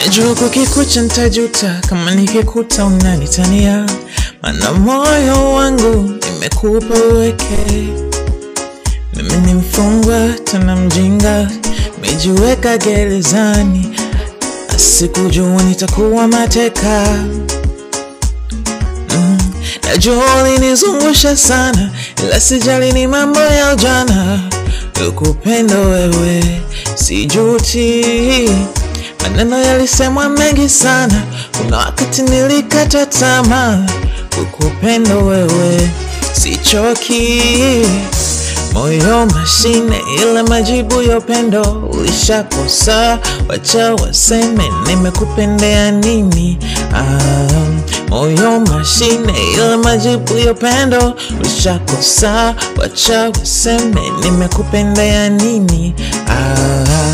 Najua kukikucha ntajuta kama nikikuta unanitania, mana moyo wangu nimekupa uweke. Mimi ni mfungwa tena mjinga, mejiweka gerezani, asikujua nitakuwa mateka. Mm, najua ulinizungusha sana, ila sijali, ni mambo ya ujana. Ukupenda wewe sijuti, maneno yalisemwa mengi sana, kuna wakati nilikata tamaa. Ukupenda wewe sichoki, moyo mashine, ila majibu ya upendo ulishakosa. Wacha waseme nimekupendea nini? Ah, moyo mashine, ila majibu ya upendo ulishakosa. Wacha waseme nimekupendea nini? Ah,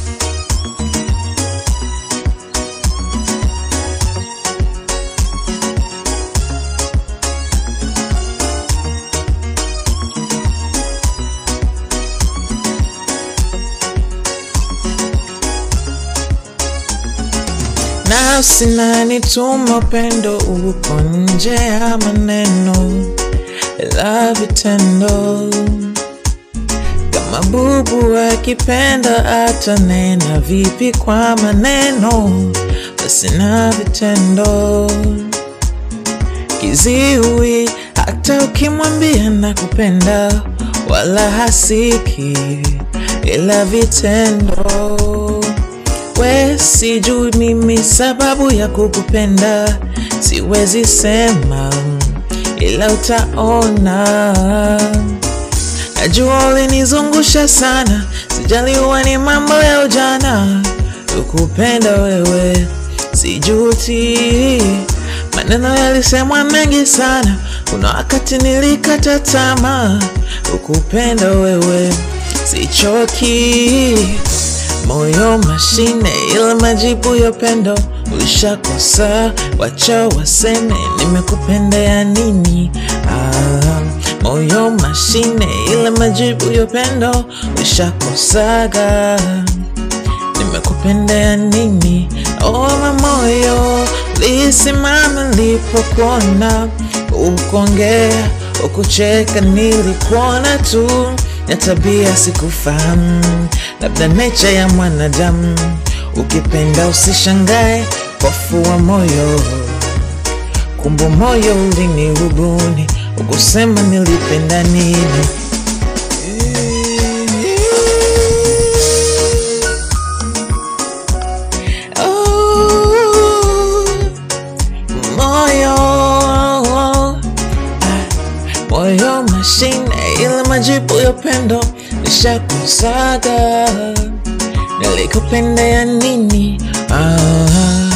nafsi nanituma, upendo uko nje ya maneno la vitendo. Kama bubu akipenda atanena vipi kwa maneno, basi na vitendo. Kiziwi hata ukimwambia nakupenda, wala hasiki, ila vitendo we sijui mimi sababu ya kukupenda, siwezi sema, ila utaona. Najua ulinizungusha sana, sijali, huwa ni mambo ya ujana. Kukupenda wewe sijuti, maneno yalisemwa mengi sana, kuna wakati nilikata tamaa. Kukupenda wewe sichoki moyo mashine, ila majibu ya upendo ulishakosa. Wacha waseme nimekupendea nini? Ah, moyo mashine, ila majibu ya upendo ulishakosaga. Nimekupendea nini? Oh, moyo lisimama nilipokuona, ukuongea ukucheka, nilikuona tu na tabia sikufahamu, labda nature ya mwanadamu. Ukipenda usishangae kwa fua moyo, kumbu moyo ulinirubuni, ukusema nilipenda nini. Oh, moyo moyo mashine, ila majibu ya upendo nishakusaga. Nilikupendea nini? Ah.